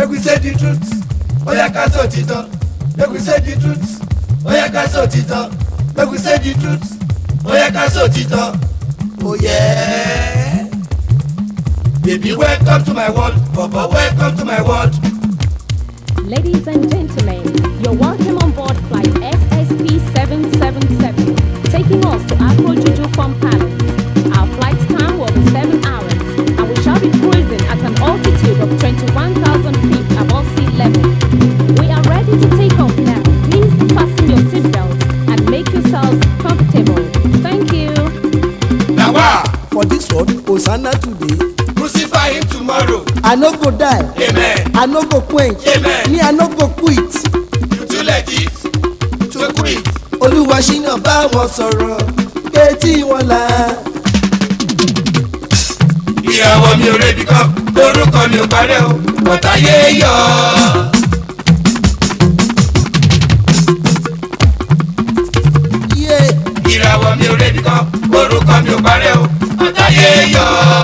make we say the truth ó yẹ ká sọ òtítọ́ make we say the truth ó yẹ ká sọ òtítọ́ make we say the truth ó yẹ ká sọ òtítọ́ ó yẹ. baby welcome to my world baba welcome to my world. Ladies and gentlemen, you're welcome on board flight SSP 777, taking us to Afro Juju Farm Palace. Our flight time will be 7 hours, and we shall be cruising at an altitude of 21,000 feet above sea level. We are ready to take off now. Please fasten your seatbelts and make yourselves comfortable. Thank you. na wa for dis world hosanna today crucify him tomorrow i no go die amen i no go quench Amen. me i no go quit you too legit to quit. olúwa ṣínà bá wọn sọ̀rọ̀ pé tí wọ́n la ìyàwó mi ò rebi kan orúkọ mi ò parẹ́ o bọ́tà yé yọ. yé ìràwọ̀ mi ò rebi kan orúkọ mi ò parẹ́ o bọ́tà yé yọ.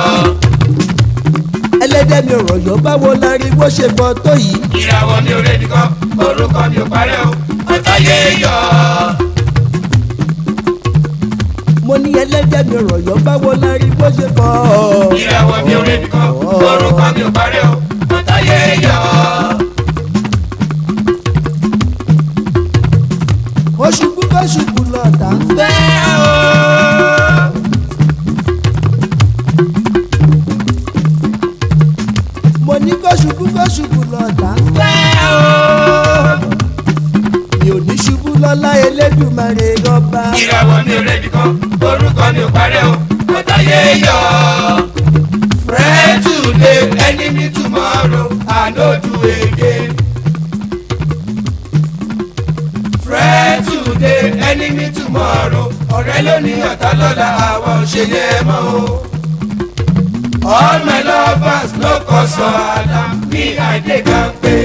ẹlẹ́dẹ̀ mi ò rọ̀yọ̀ báwo la rí bó ṣe bọ́ tó yìí ìràwọ̀ mi ò rebi kan orúkọ mi ò parẹ́ o bọ́tà yé yọ. mo ní ẹlẹ́dẹ̀ mi ò rọ̀yọ̀ báwo la rí bó ṣe bọ́ ìràwọ̀ mi ò rebi kan orúkọ mi ò parẹ́ o bọ́tà yé yọ. oṣù púpọ̀ ṣubú lọ́ọ̀tà ń fẹ́ fẹ́ o. mo ní kó ṣubú kó ṣubú lọ́ọ̀tà ń fẹ́ fẹ́ o. mi ò ní ṣubú lọ́lá elédùmarè ọba ìràwọ̀ mi ò rebi kan orúkọ mi ò parẹ́ o bọ́tà yé yọ. Pray today, enemy tomorrow, I no do again. Pray today, enemy tomorrow, ọ̀rẹ́ ló ní ọ̀tá lọ́la àwọn òṣèlú ẹ̀ mọ́ o. All my lovers no cause for Adam, me I dey kampe.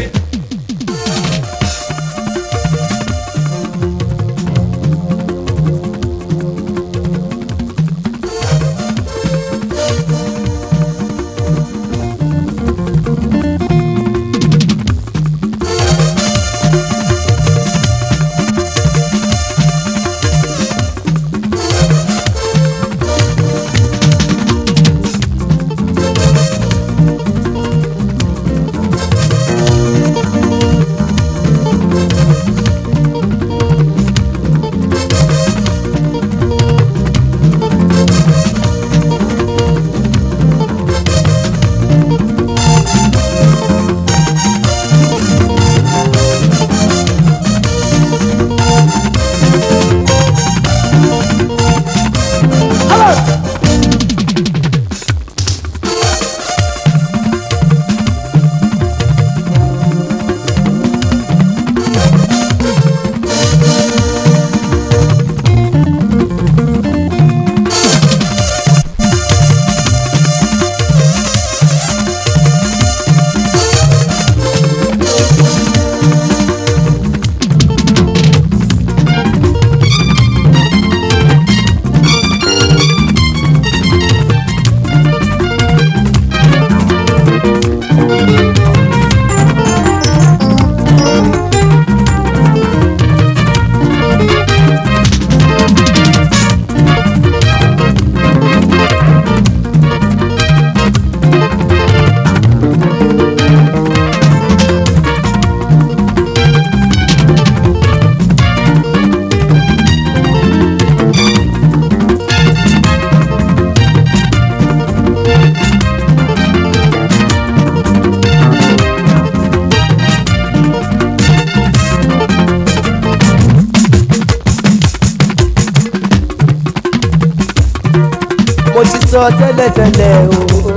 mo ti sọ tẹ́lẹ̀tẹ́lẹ̀ o.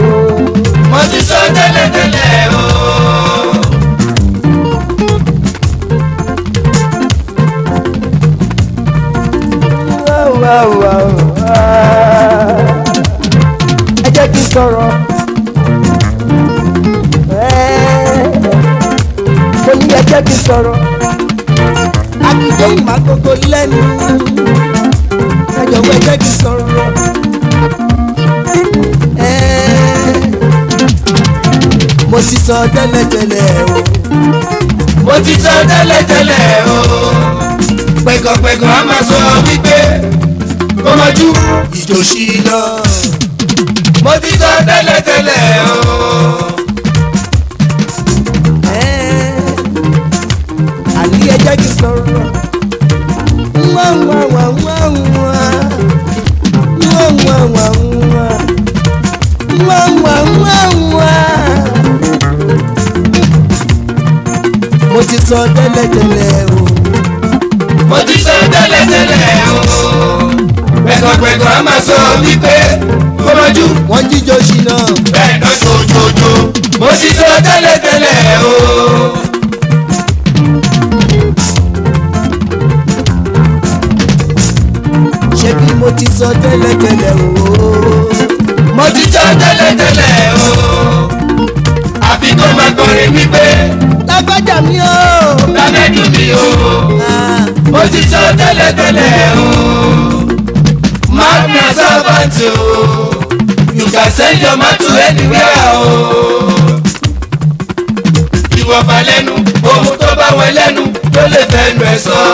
Mo ti sọ tẹ́lẹ̀tẹ́lẹ̀ o. Wá, wá, wá, wá. ẹ jẹ́ kí n sọ̀rọ̀. Ẹ́, mo ní ẹ jẹ́ kí n sọ̀rọ̀. akíndé ìmàgógó lẹ́nu. ẹ jọ̀wọ́ ẹ jẹ́ kí n sọ̀rọ̀. Ẹ́, mo ti sọ tẹ́lẹ̀tẹ́lẹ̀ o mo ti sọ tẹ́lẹ̀tẹ́lẹ̀ o pẹ̀kọ̀pẹ̀kọ̀ a máa sọ wípé kó mọ́jú ìjòsí lọ. mo ti sọ tẹ́lẹ̀tẹ́lẹ̀ o. Ẹ́, àní ẹ jẹ́ kí n sọ̀rọ̀ wá wá wá wá wá wá wá wá wá wá wá wá. mo ti sọ tẹ́lẹ̀tẹ́lẹ̀ o mo ti sọ tẹ́lẹ̀tẹ́lẹ̀ o. pẹ̀kọ̀pẹ̀kọ̀ a máa sọ wípé kó mọ́jú wọ́n jíjọ ṣìnà bẹ́ẹ̀ náà jòjòjò. mo ti sọ tẹ́lẹ̀tẹ́lẹ̀ o. ṣé bí mo ti sọ tẹ́lẹ̀tẹ́lẹ̀ o mo ti sọ tẹ́lẹ̀tẹ́lẹ̀ o. àfi kó máa kọrin wípé lágbájá mi o. lámẹ́dùn mi o. Ah, mo ti sọ tẹ́lẹ̀tẹ́lẹ̀ o. magna servant o. you can send your man to anywhere o. ìwọ̀fà lẹ́nu ohun tó bá wọn lẹ́nu ló lè fẹ́nu ẹ̀ sọ.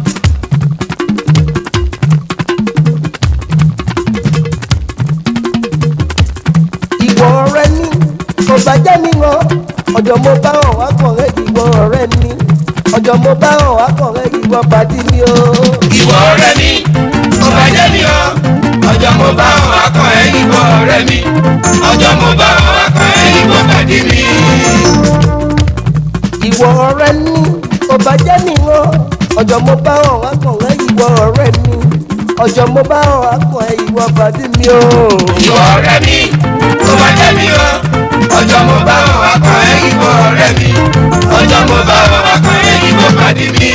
ìwọ ọ̀rẹ́ ní kò bá jẹ́ mi rán ọjọ́ mo bá hàn wá kàn rẹ́ ìwọ ọ̀rẹ́ ní ọjọ́ mo bá hàn wá kàn rẹ́ ìwọ pàdé mi o. ìwọ ọ̀rẹ́ mi ó bá jẹ́ mi o ọjọ́ mo bá wọn akàn ẹ́ ìwọ ọ̀rẹ́ mi ọjọ́ mo bá wọn akàn ẹ́ ìwọ pàdé mi. ìwọ ọ̀rẹ́ ní kò bá jẹ́ mi rán ọjọ́ mo bá hàn wá kàn rẹ́ ìwọ ọ̀rẹ́ ní ọjọ́ mo bá hàn wá kàn rẹ́ ìwọ pàdé mi o. ìwọ ọ̀rẹ́ mi ó bá jẹ́ mi o ọjọ́ mo bá wọn akàn ẹ́ ìwọ ọ̀rẹ́ mi ọjọ́ mo bá wọn akàn ẹ́ ìwọ pàdé mi.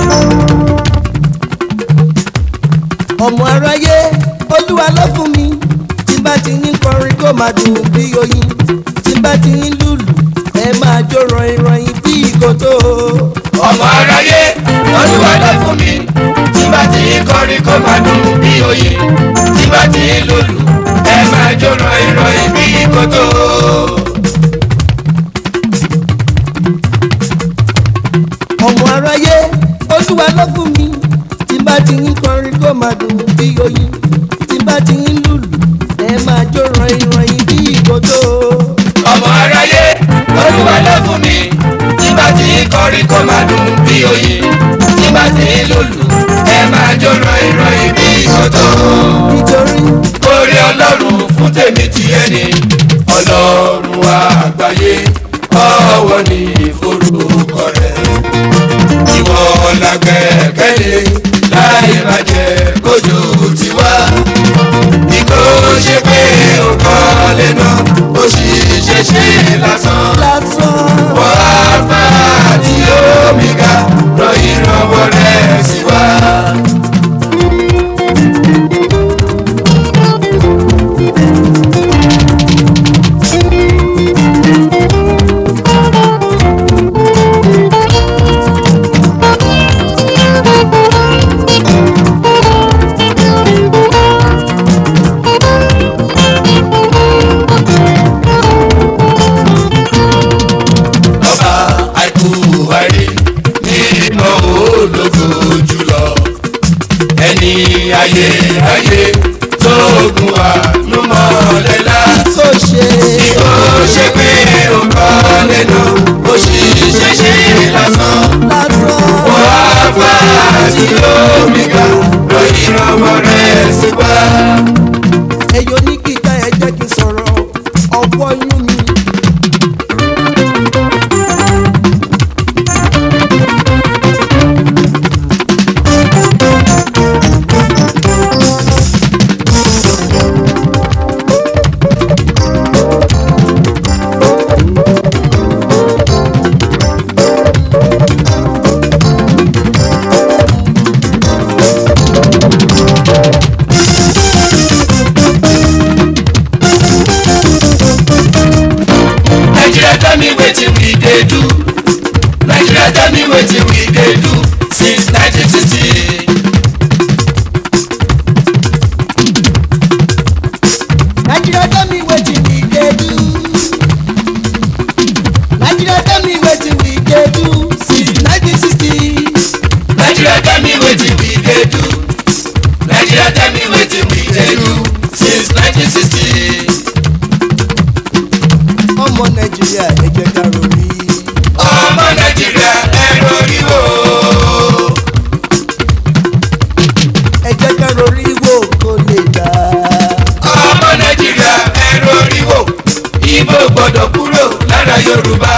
ọmọ aráyé olúwa ló fún mi tí n bá ti ń kọrin kó máa dùn bí oyin tí n bá ti ń lùlù ẹ máa jó rọyìn rọyìn bí ìkòtò. ọmọ aráyé olúwa ló fún mi tí bá ti ń kọrin kó máa dùn bí oyin tí bá ti ń lòlù ẹ máa jó rọ̀ìn rọ̀ìn bí kòtò. ọmọ aráyé olúwa ló fún mi tí n bá ti ń kọrin kó máa dùn bí oyin tí n bá ti ń lùlù ẹ máa jó rọyìn rọyìn bí ìkòtò. ọmọ aráyé olúwa ló fún mi tí bá ti ń kọrin kó máa dùn bí oyin tí bá ti ń lòlù ẹ máa jó rọ̀ìn rọ̀ìn bí kòtò. nítorí orí ọlọ́run fún tèmi ti ẹni ọlọ́run àgbáyé ọwọ́ ní ìforúkọ rẹ̀ ìwọ lágbẹ́kẹ̀lé láì bàjẹ́ kójú tiwa bí kò ṣe pé ó kọ́ lẹ́nu ó sì ṣe ṣe lásán lásán wọ́n á fà á tí omi ga rọ ìrànwọ́ rẹ̀ sí wa. ọba àìkú àìrí nínú ológo jùlọ ẹni ayé ayé tó gun àlùmọ́lẹ́lá tó ṣe ó ṣe pé ó kọ́ lẹ́nu ó sì ṣe ṣe lásán lásán. wọ́n á fà á tí omi ga lọ ìrànwọ́ rẹ̀ sí wá. ẹyọ ní kíkà ẹ jẹ́ kí n sọ̀rọ̀ ọwọ́ yún mi. Nigeria tell me wetin we dey do. Nigeria tell me wetin we dey do since 1960. Nigeria tell me wetin we dey do.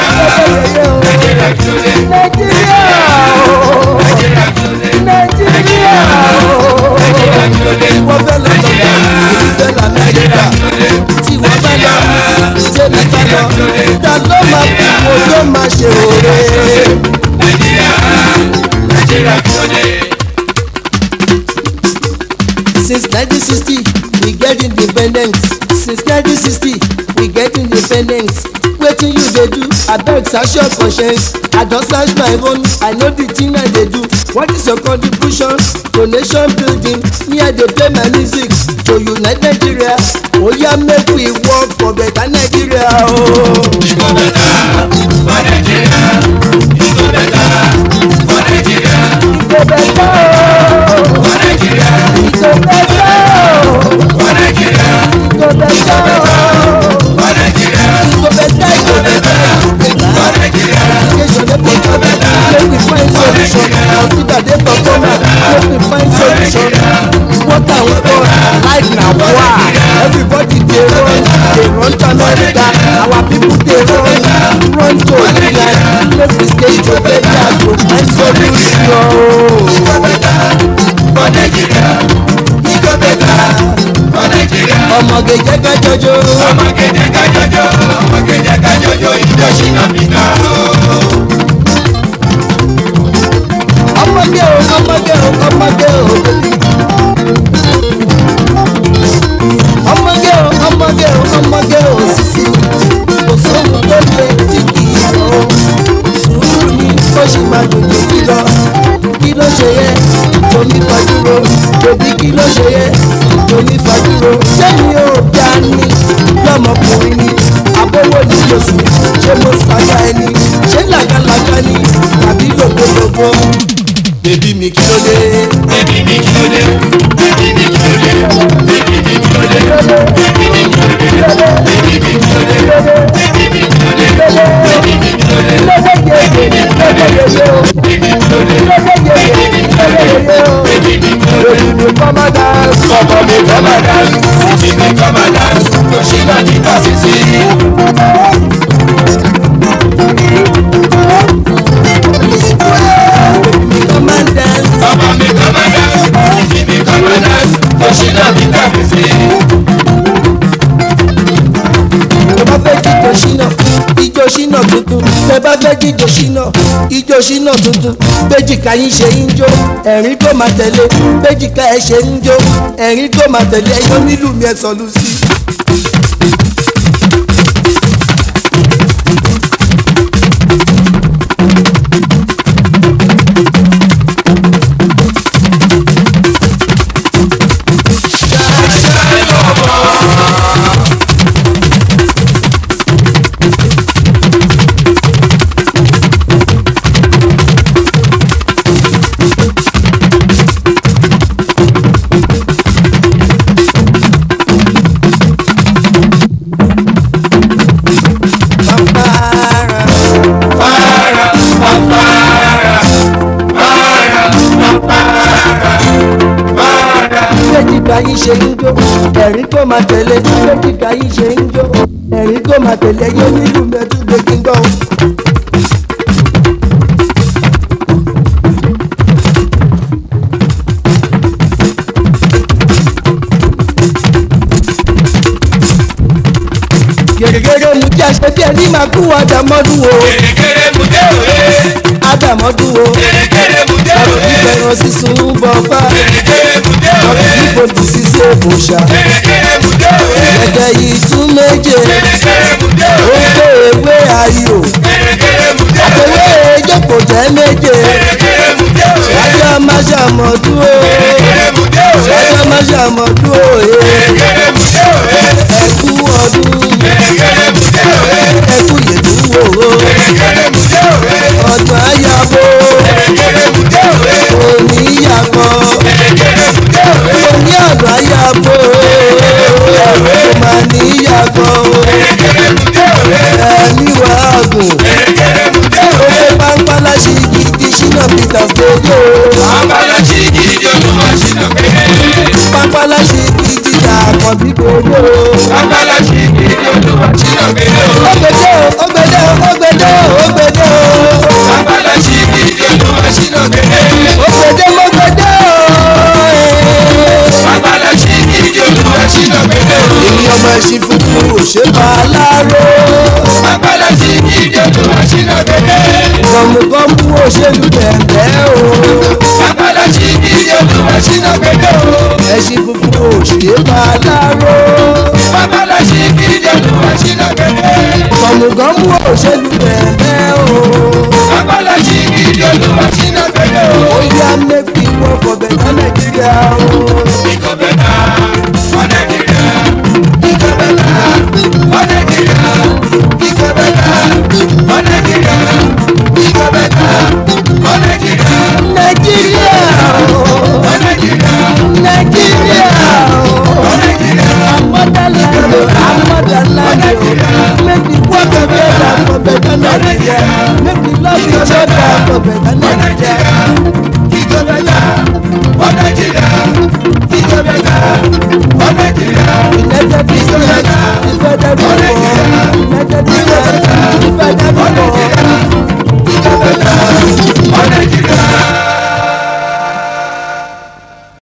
nàìjíríà kí ló dé nàìjíríà o nàìjíríà kí ló dé nàìjíríà o nàìjíríà kí ló dé wọ́n fẹ́ lọ sọ́jà èyí fẹ́ lọ amẹ́ríkà tí wọ́n bá lọ sẹ́mi bá lọ ta ló máa fi wo tó máa ṣe òre. nàìjíríà nàìjíríà kí ló dé. Since 1960, we get independence. Since 1960, we get independence. Wetin you dey do? Abeg search your conscience. I don search my own. I know the thing I dey do. What is your contribution to nation building? Me, I dey play my music to unite Nigeria. Oya make we work for better Nigeria o. Oh. Ìgbó bẹ̀tà for Nigeria. Ìgbó bẹ̀tà for Nigeria. Ìgò bẹ̀tẹ̀ o. For Nigeria. Ìgò bẹ̀tẹ̀ o. For Nigeria. Ìgò bẹ̀tẹ̀ o. For Nigeria. Ìgò bẹ̀tẹ̀ ìgò bẹ̀tẹ̀ ìgò bẹ̀tẹ̀. For Nigeria. Education dey for government make we find solution hospital dey for government make we find solution water water life na war everybody dey run dey run to america our people dey run run to england make we stay together to find solution. Ìgbó bẹ̀tà for Nigeria. Ìgbó bẹ̀tà for Nigeria. ọmọge jẹ́ ká jọjọ́ Ọmọ kẹ̀jẹ̀ ká jọjọ́, ọmọ kẹ̀jẹ̀ ká jọjọ́, ìjọsìn Áfíríkà o. ọmọge o ọmọge o ọmọge o ọmọge o ọmọge o ọmọge o sisi kò sóhun tó lè tí kì í lọ sùúrù ni ó sì máa dùn jù kí lọ kí ló ṣe yẹ tomi fàdúró bèbí kí ló ṣe yẹ tomi fàdúró sẹ́mi ò dá ní lọ́mọkùnrin ni àbówó ní lóṣù ṣé mo ṣàgbá ẹni ṣé làgàlàgà ni tàbí lògbòlògbò bèbí mi kí ló dé. Bébí mi kí ló dé? Bébí mi kí ló dé? Bébí mi kí ló dé? Bébí mi kí ló dé? Bébí mi kí ló dé? Bébí mi kí ló dé? Bébí mi kí ló dé? Bébí mi kí ló dé? Bébí mi kí ló dé? Bébí mi kí ló dé? mi kọ́ máa dá Ọmọ mi kọ́ máa dá, sísí mi kọ́ máa dá, kò ṣe náà ní ká sísí. mi kọ́ máa dá Ọmọ mi kọ́ máa dá, sísí mi kọ́ máa dá, kò ṣe náà ní ká sísí. tó bá fẹ́ jíjọ ṣínà ijó ṣínà tuntun tẹ bá fẹ́ jíjọ ṣínà ijó ṣínà tuntun péjìká yín ṣe ń jó ẹ̀rín tó máa tẹ̀lé péjìká ẹ̀ ṣe ń jó ẹ̀rín tó máa tẹ̀lé ẹ̀yọ́ nílùú mi ẹ̀ sọ̀lù sí. Pampara. Para, para, para, para, para. péjìká yín ṣe ń jó ẹ̀rín tó máa tẹ̀lé péjìká yín ṣe ń jó. ẹ̀rín kó máa tẹ̀lé yín onílù mẹ́túgbé kí n gbọ́. gèrègèrè mu jẹ́ ṣe bí ẹni máa kú àdàmọ́dún wo Kèrèkèrè mú dé òwe. àdàmọ́dún wo Kèrèkèrè mú dé ọ̀rọ̀ òwe. ìfẹ̀ràn sísun bọ̀ fá Kèrèkèrè mú dé òwe. ọ̀rọ̀ ìfòdì sísè bòṣà Kèrèkèrè mú dé òwe. gẹ́gẹ́ yìí tún méje Kèrèkèrè mú dé ó òwe. gbé ewé ayò Kèrèkèrè mú dé òwe. àtẹwé ìjókòó jẹ́ méje Kèrèkèrè mú dé òwe. ṣáájú máa ṣàmọ̀dún o Kèrèkèrè mú dé òwe. ṣáájú máa ṣàmọ̀dún o Kèrèkèrè mú dé òwe. ẹkú ọdún Kèrèkèrè mú dé òwe. ẹkú yèdúwò o Kèrèkèrè mú dé òwe. ọdún ayabo Kèrèkèrè mú dé òwe. òní yàgò Kèrèkèrè mú dé òwe. òní ọdún ayabo òmà ní yàgò Kèrèkèrè mú dé òwe. ẹ̀mí wàá gùn Kèrèkèrè mú dé òwe. òwe pápálá ṣì gidi ṣínà peter gbogbo Abalaji gidi olúwa ṣìnà péré. pápálá ṣì gidi dàpọ̀ bí gbogbo. Abalaji gidi olúwa ṣìnà péré. Ogbede o, ogbede o, ogbede o, ogbede o. Abalaji gidi olúwa ṣìnà péré. Ogbede mo gbede o. Abalaji gidi olúwa ṣìnà péré. Èmi ọmọ ẹṣin funfun ò ṣe bá a láró. Abalaji gidi olúwa ṣìnà péré. Gọ̀mùgọ̀mù òṣèlú bẹ̀rẹ̀ o. Abalaji gidi olúwa ṣìnà péré. Ẹṣin funfun ò ṣe bá a láró. Abalaji gidi olúwa ṣìnà péré. Gọ̀mùgọ̀mù òṣèlú bẹ̀rẹ̀ o. Abalaji gidi olúwa ṣìnà péré. Ó yá mẹ́fì wọ́n for better Nàìjíríà o. Ìkó bẹ́tà, wọ́n Nàìjíríà. Ìkó bẹ́tà, wọ́n Nàìjíríà. Ìkó bẹ́tà, wọ́n Nàìjíríà. Ìkó bẹ́tà, wọ́n Nàìjíríà. Nàìjíríà o. Wọ́n Nàìjíríà. Nàìjíríà o. Wọ́n Nàìjíríà. Motherland, our motherland, make the work together for better Nigeria. Make we love each other for better Wọ́n Nigeria. Nàìjíríà. Ìkó bẹ́tà, wọ́n Nàìjíríà. Ìkó bẹ́tà, wọ́n Nàìjíríà. United Nations, the federal